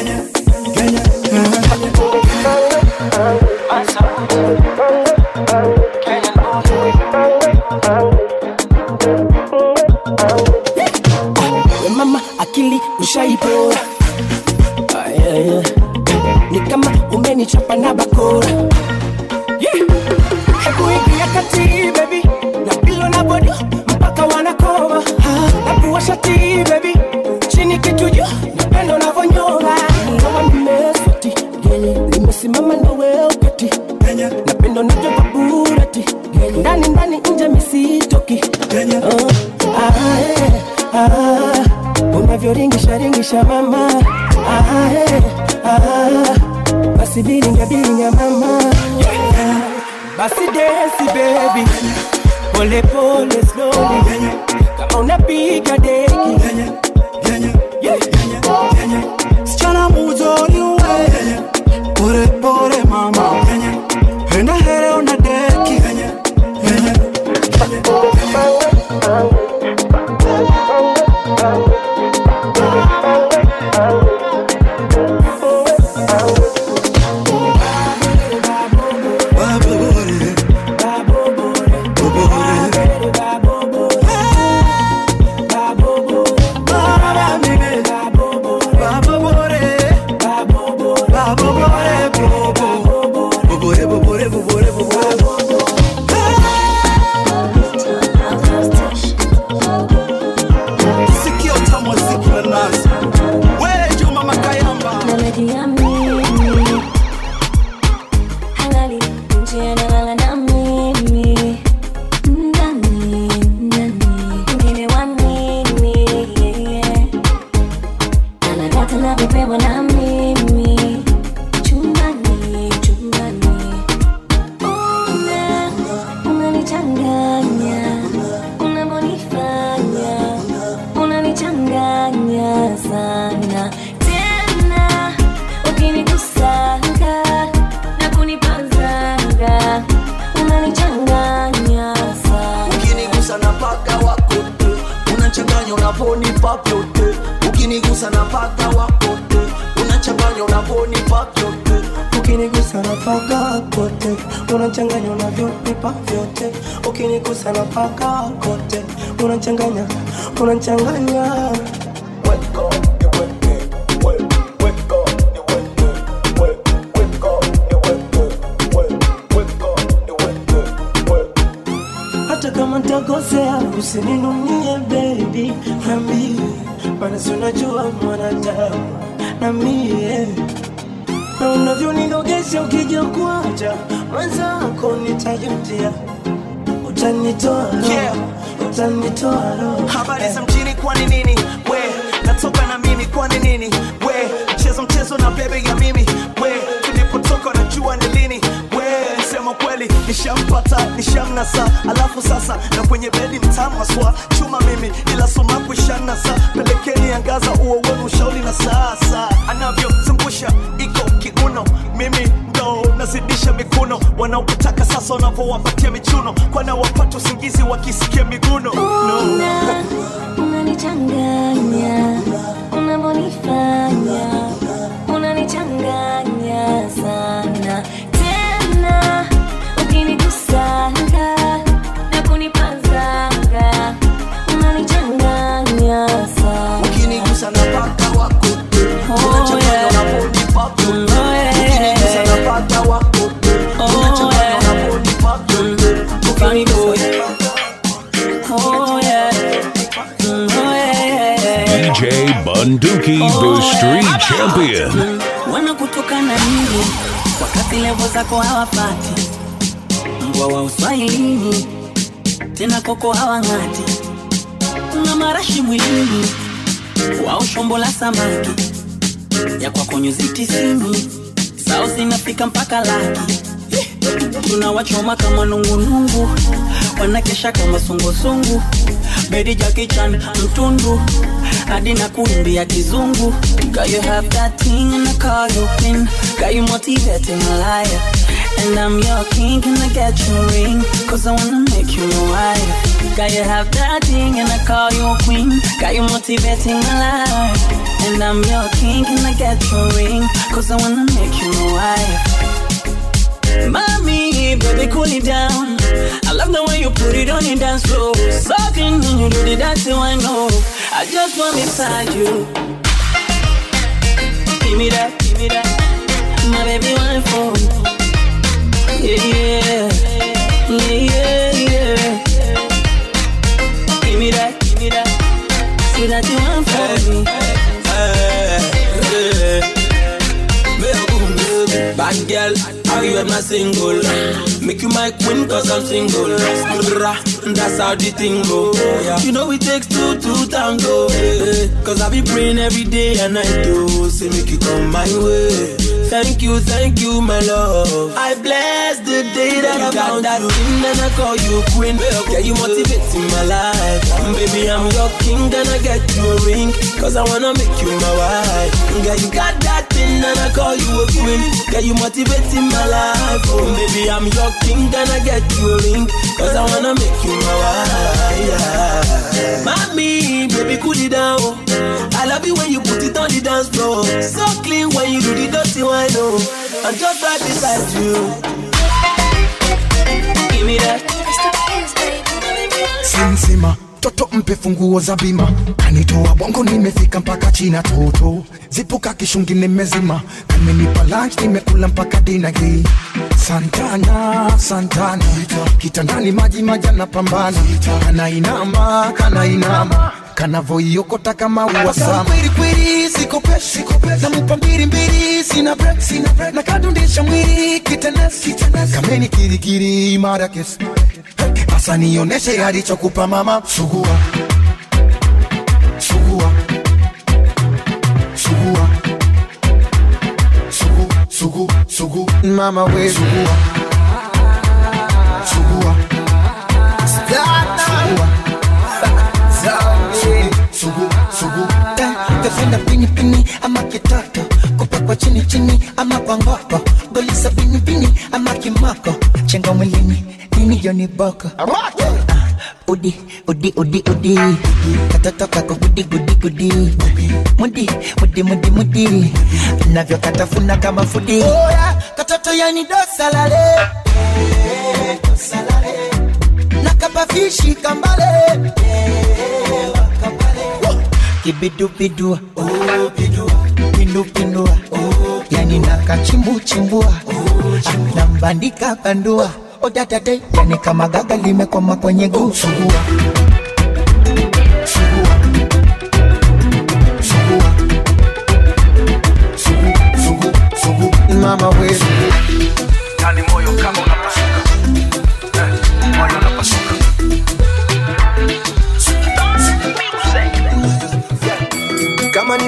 we mama akili ushaipora Ah, yeah, yeah. ni kama umenichapa na bakora Yeah. hebu ingia kati baby na pilo na bodo mpaka wanakoma na pua shati baby chini kitu juu napendo navyonyora ndoa nimeswati genye nimesimama na wewe ukati napendo navyo baburati ndani ndani nje misitoki Oh, ah, eh, ah, unavyoringisha ringisha mama ah, eh, ah, basi biringa biringa mama basi desi baby pole pole slowly kama unapiga deki Yeah. sichana muzuri we pore pore mama enda here una deki Sikia utamu wa siku na nazi. We, Juma Makayamba. Najiamini. Halali, nje analala na mimi. Ndani, ndani, mwingine wa nini? Anadata na kupewa na mimi. Chumbani, chumbani. Una, unanichanganya, unavyonifanya, unanichanganya sana tena ukinikusanga na kunipazanga unanichanganya sana ukinigusa na paka wako te unachanganya unaponipa vyote ukinigusa na paka wako te unachanganya unaponipa vyote ukinigusa na paka kote unachanganya unavyonipa vyote ukinigusa na paka kote unachanganya unachanganya hata kama ntakosea usininunie baby nambie maana si unajua mwanadamu na mie na unavyonidogesha ukija kuacha mwenzako nitajutia utanitoa Yeah. utanitoa roho habari za mjini kwani nini we natoka na mimi kwani nini we mchezo mchezo na bebe ya mimi we tulipotoka najua ni lini we sema kweli nishampata nishamnasa alafu sasa na kwenye bedi mtamu aswa chuma mimi ila sumaku ishanasa pelekeni angaza uo wenu ushauri na sasa anavyozungusha iko kiuno mimi ndo nazidisha mikuno wanaokutaka sasa wanavyowapatia michuno kwana wapata usingizi wakisikia miguno no. Una- unanichanganya unavyonifanya unanichanganya sana tena ukinigusanga na kunipazanga unanichanganya sana ukinigusa na paka wako unachanganya unaponipa ukinigusa na paka wako unachanganya unaponipa Funny boy. Oh yeah. Mm, oh yeah, yeah, yeah. DJ Bunduki, the street champion. wanakutukana nini wakati levo zako hawapati mbwa wa uswahilini tena koko hawang'ati una marashi mwilini wao shombo la samaki ya kwako nyuzi tisini zao zinafika mpaka laki tunawachoma kama nungunungu wanakesha kama sungusungu bedi jakichan mtundu hadi na kuimbia kizungu Girl, you have that thing and I call you queen Got you motivating a liar And I'm your king, can I get your ring? Cause I wanna make you my wife Got you have that thing and I call you queen Got you motivating a liar And I'm your king, can I get your ring? Cause I wanna make you my wife Mommy, baby, cool it down. I love the way you put it on your dance floor. Sucking when you do the dancing, I know. I just want beside you. Give me that, give me that. My baby, one for Yeah, yeah, yeah, yeah, yeah. Give me that, give me that. See that you want for me. Bad girl, how you my single? Make you my queen cause I'm single. Skrrra, That's how the thing go. You know it takes two to tango. eh, Cause I be praying every day and night to say make you come my way. Thank you, thank you, my love. I bless the day that I found that ring and I call you queen. Yeah, you motivating my life. Baby, I'm your king and I get you a ring. Cause I wanna make you my wife. Yeah, you got that thing and I call you a queen. Yeah, you motivating my life. Oh, baby, I'm your king and I get you a ring. Cause I wanna make you my wife. Yeah. Mommy, baby, cool it down. I love you when you put it on the dance floor. So clean when you do the dirty one. Oh, I'm just right beside you. Give me that. Simsima toto mpe funguo za bima kanitoa bongo nimefika mpaka china toto zipuka kishungi nimezima kamenipa lunch nimekula mpaka dina hii santana santana kitandani maji majana pambana kanainama kanainama kanavoiokota kama uwasama kwelikweli sikopeshi namupa mbili mbili sina break sina break na kadundisha mwili kitenesi kameni kirikiri mara kesi Asa nioneshe alichokupa mama sugua sugua sugua sugu sugu sugu mama we sugua sugua sugua sugu sugu sugu Eh, tafenda pini pini ama kitoto kupakwa chini chini ama kwa ngoko golisa pini pini ama kimoko chenga mwilini nini joni boko Ah, udi udi udi udi katoto kako gudi gudi gudi mudi mudi mudi mudi navyokatafuna kama fudi Oya, katoto yani dosalale dosalale nakabafishi kambale kibidubidu pindupindua yani nakachimbuchimbua nambandika bandua odadade yani kama gaga limekoma kwenye guu sugua Sugua. Sugua. Sugu, sugu, sugu. mama we yani moyo kama unapasuka Eh, moyo unapasuka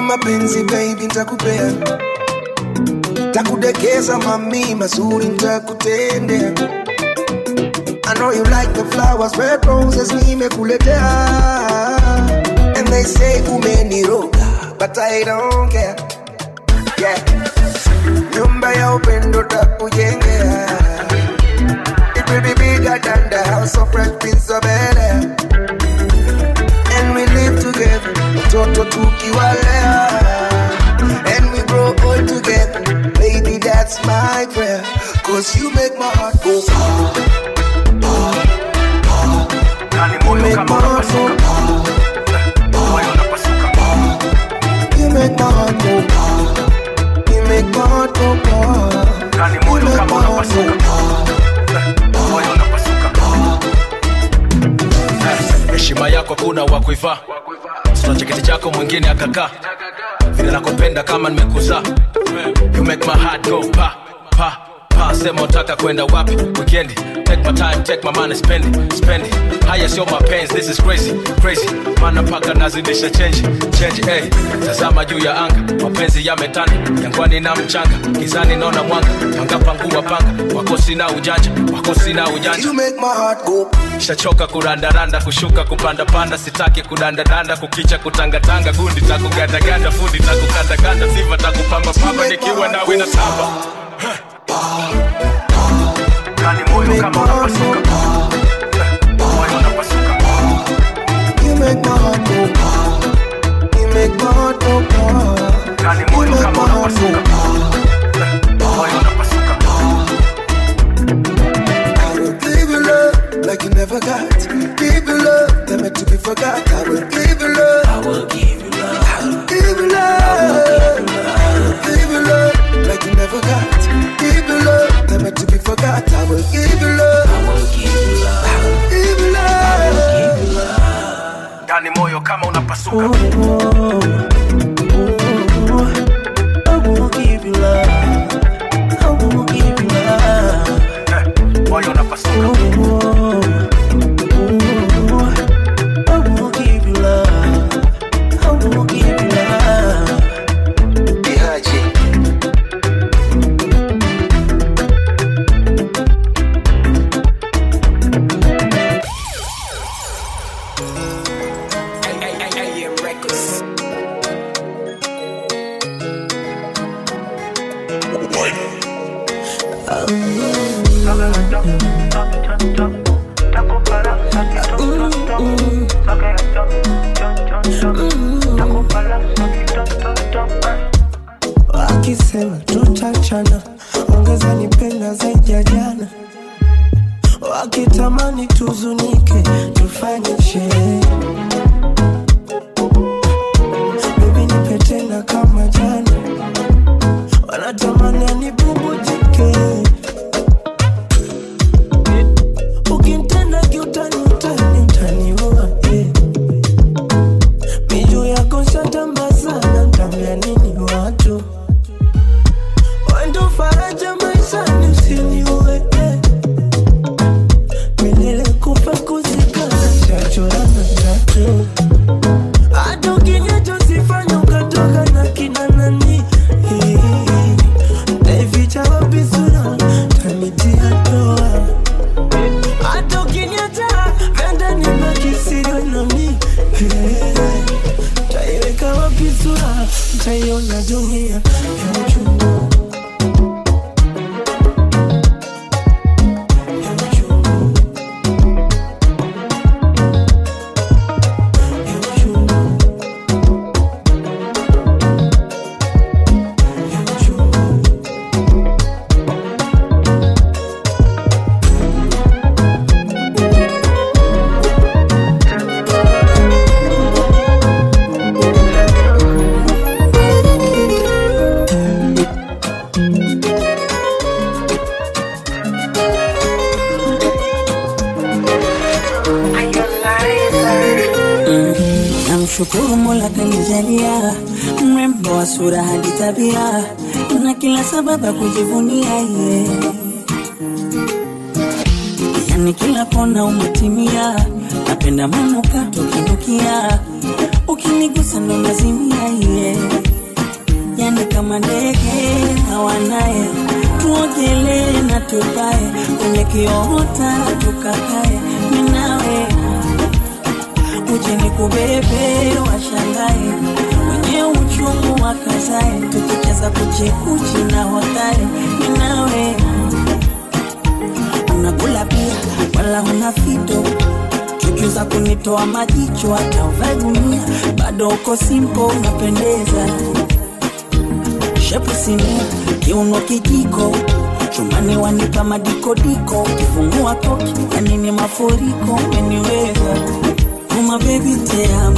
mapenzi baby ntakupea takudekeza mami mazuri ntakutendea I know you like the flowers, red roses nimekuletea And they say umeniroga, but I don't care yeah. Nyumba ya upendo takujengea It will be bigger than the house of Fresh Prince of Bel-Air And we live together, mtoto tukiwalea And we grow old together, baby that's my prayer Cause you make my heart go far You make my heart go You make my heart go You make my heart go You make my heart go heshima yako kuna wa kuivaa sina cheketi chako mwingine akakaa vile nakupenda kama nimekuzaa you make my heart go pa pa pa sema utaka kwenda wapi weekend take my time take my money spend it spend it haya sio mapenzi this is crazy crazy maana paka nazidisha change change hey. tazama juu ya anga mapenzi yametanda jangwani na mchanga gizani naona mwanga panga pangua panga wako sina ujanja wako sina ujanja You make my heart go shachoka kurandaranda kushuka kupandapanda sitaki kudandadanda kukicha kutangatanga gundi takugandaganda fundi takukandakanda siva takupambapamba nikiwa nawe na tamba You make my heart go You make my heart go You make my heart go I will give you love like you never got. Give you love that meant to be forgot. I will give you love. I will give you love. I will give you love. I will give you love like you never got. Give you love that meant to be forgot. I will give you love. I will give you love. I will give you love. ndani moyo kama unapasuka moyo unapasuka wakisema tutachana ongeza nipenda zaidi ya jana wakitamani tuzunike tufanye sherehe bibi nipe tena kama jana wanatamani anibubujike ukintenda kiutani utani utaniua eh. miju yako shatambazana ntambia nini watu wendo faraja maishani usiniue eh. milele kufa kuzikana chachorana tatu hata ukinyachosifanya ukatoka na kina nani Eh, naificha wapi sura tanitia toa hata ukiniacha venda nibaki siri nami Eh, taiweka wapi sura taiona dunia ya uchungu Namshukuru Mola kanijalia mrembo wa sura hadi tabia na kila sababu ya kujivunia ye, yani kila kona umetimia. Napenda manuka tukinukia ukinigusa ndo nazimia ye yani kama ndege hawanaye tuogelee na tupae kwenye kiota tukakae minawe uje ni kubebe washangae wenye uchungu wakazae tukicheza kuchikuchi na wakae minawe unakula pia wala una fito chuchu za kunitoa majicho hata uvae gunia bado uko simpo unapendeza shepu sinia kiuno kijiko chumani wanipa madikodiko ukifungua koki yanini mafuriko umeniweza uma bebi teamo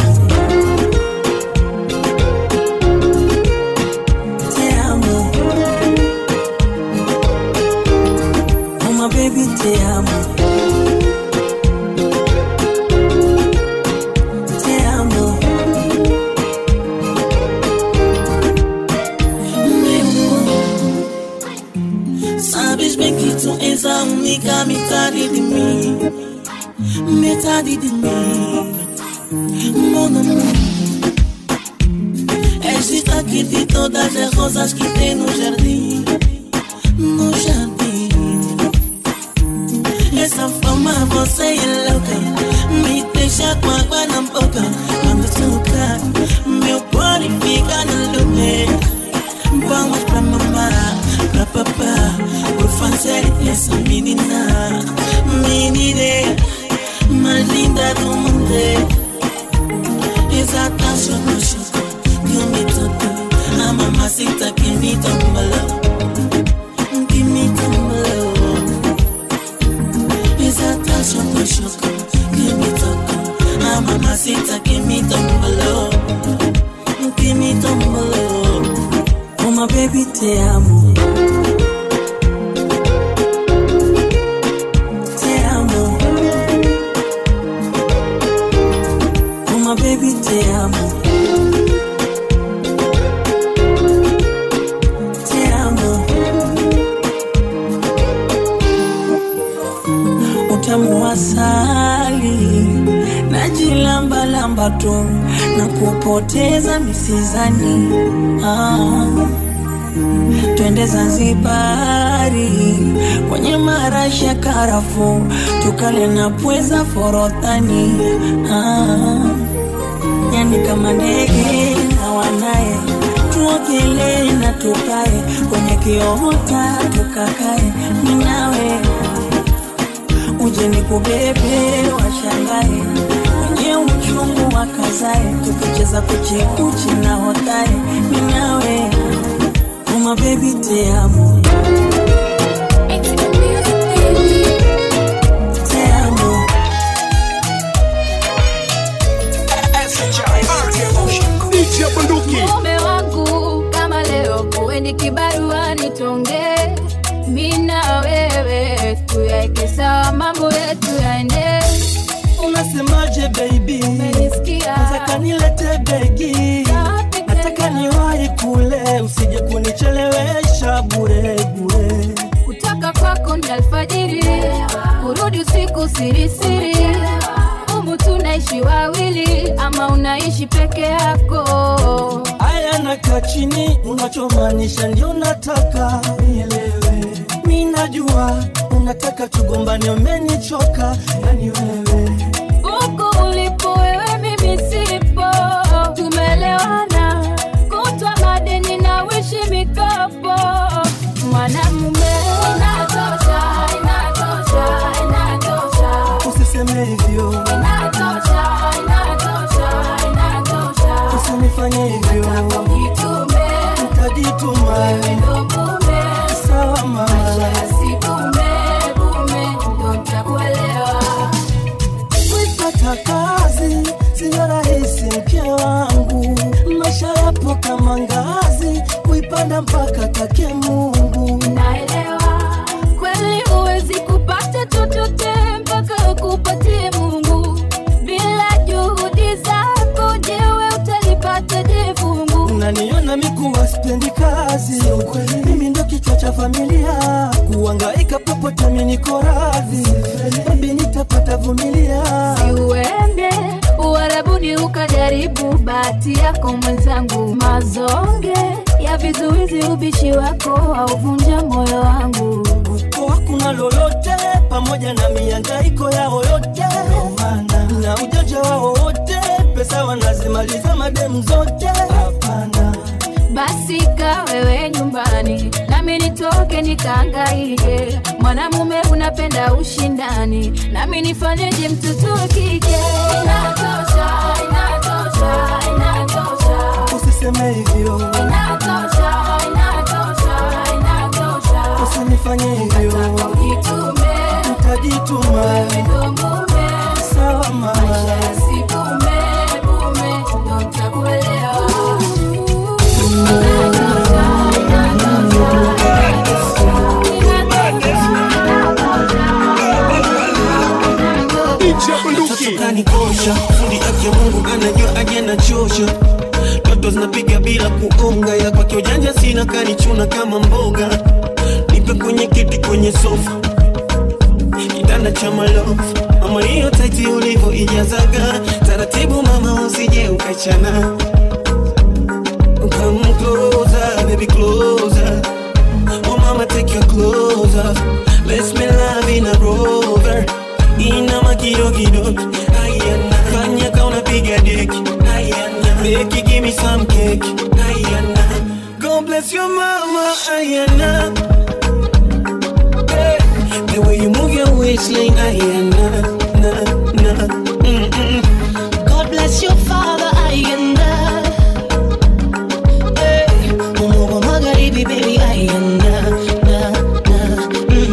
teamo uma bebi teamo teamo Sabes bem que tu és a única metade de mim Metade de mim Mon amor És destaque de todas as rosas que tem no jardim No jardim Essa forma você é louca Me deixa com água na boca Quando toca Meu body fica no lume Vamos pra mamá, pra papá Por fazer essa menina Menina mais linda do mundo Exata choco choco Que me tocou A mamacita que me tombalou Que me tombalou Exata choco choco Que me tocou A mamacita que me tombalou Que me tombalou uma bebi teamo teamo uma bebi teamo teamo utamu wa asali najilambalamba tu na kupoteza misizani ah. twende Zanzibari kwenye marashi ya karafu tukale na pweza forodhani ah. yani kama ndege na wanaye tuogelee na tukae kwenye kiota tukakae minawe uje ni kubebe washangae wenye uchungu wakazae tukicheza kuchikuchi na hotae minawe uma bebi teamo teamo mume wangu kama leo kuendi kibarua nitonge mina wewe tuyaeke sawa mambo yetu yaende unasemaje baby nataka nilete begi nataka niwahi kule usije kunichelewesha bure bure kutoka kwako ni alfajiri kurudi usiku sirisiri umu tunaishi wawili ama unaishi peke yako haya nakaa chini unachomaanisha ndio nataka nielewe mi najua unataka tugombane umenichoka yani wewe huku ulipo wewe mimi sipo tumelewana kutwa madeni na wishi mikopo mwanamume inatosha inatosha inatosha usiseme hivyo inatosha inatosha inatosha usinifanye hivyo jitume utajituma ndo mume sawa mama sikume bume ndo ntakuelewa kuipata kazi siyo rahisi mke wangu maisha yapo kama ngazi kuipanda mpaka take mungu naelewa kweli huwezi kupata chochote mpaka ukupatie mungu bila juhudi zako jewe utalipata je fungu unaniona mikuwa spendi kazi mimi ndo kichwa cha familia kuangaika popote mi niko radhi bebi nitapata vumilia uende uharabuni ukajaribu bahati yako mwenzangu mazonge ya vizuizi ubishi wako hauvunja moyo wangu Kwa hakuna lolote pamoja na miangaiko yao yote na ujanja wao wote pesa wanazimaliza mademu zote hapana basi ka wewe nyumbani nami nitoke nikaangaike mwanamume unapenda ushindani nami nifanyeje mtoto wa kike inatosha inatosha inatosha usiseme hivyo inatosha inatosha inatosha usinifanye hivyo ujitume utajituma ndo mume sawa mama sikume mume ndo nitakuelewa kanikosha fundi afya mungu anajua aje nachosha toto zinapiga bila kuonga ya kwake ujanja sina kanichuna kama mboga nipe kwenye kiti kwenye sofa kitanda cha malofu mama hiyo taiti ulivyo ijazaga taratibu mama usije ukachana Come closer, baby closer Oh mama take your clothes off Let's make love in a rover Inama kidogo kidogo Ayana Fanya ka unapiga deki Ayana Beki give me some cake Ayana God bless your mama Ayana hey. The way you move your waistline Ayana Na na mm mm God bless your father ayenda hey, Umogo magharibi baby ayenda na, na,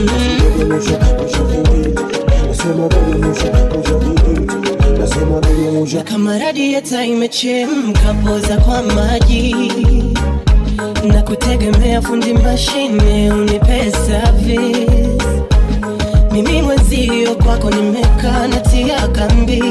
mm. Na kama radieta imechemka poza kwa maji na kutegemea fundi mashine unipe service mimi mwenzio kwako nimekaa natia kambi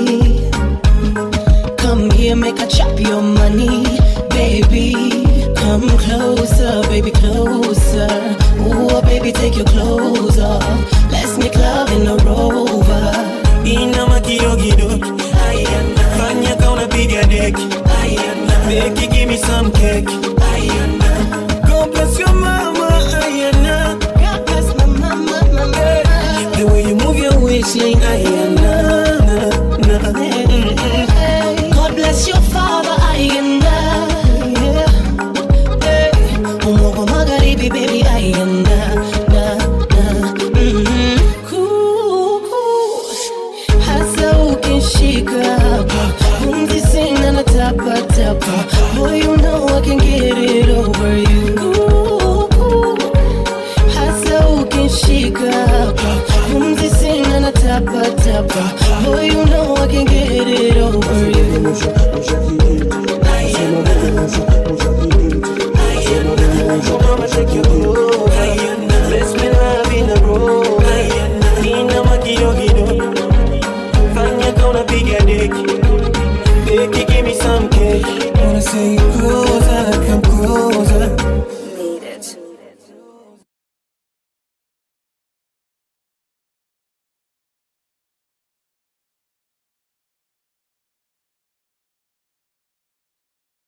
Come here, make a chop your money, baby. Come closer, baby, closer. Ooh, baby, take your clothes off. Let's make love in a rover. Inama kidogo kidogo Ayana Fanya ka unapiga deki Ayana Beki give me some cake Ayana God bless your mama Ayana God bless my mama, mama. The way you move your waistline Ayana na, na, mm, mm. God bless your father, ayenda. Yeah. Hey. Umogo magharibi, baby, ayenda. Na, na, mm. Kuku. Hasa ukishika hapa, pumzi sina na tapa tapa. Boy, you know I can get it over you. Kuku. Hasa ukishika hapa, pumzi sina na tapa tapa. Boy, you know I can get it over you.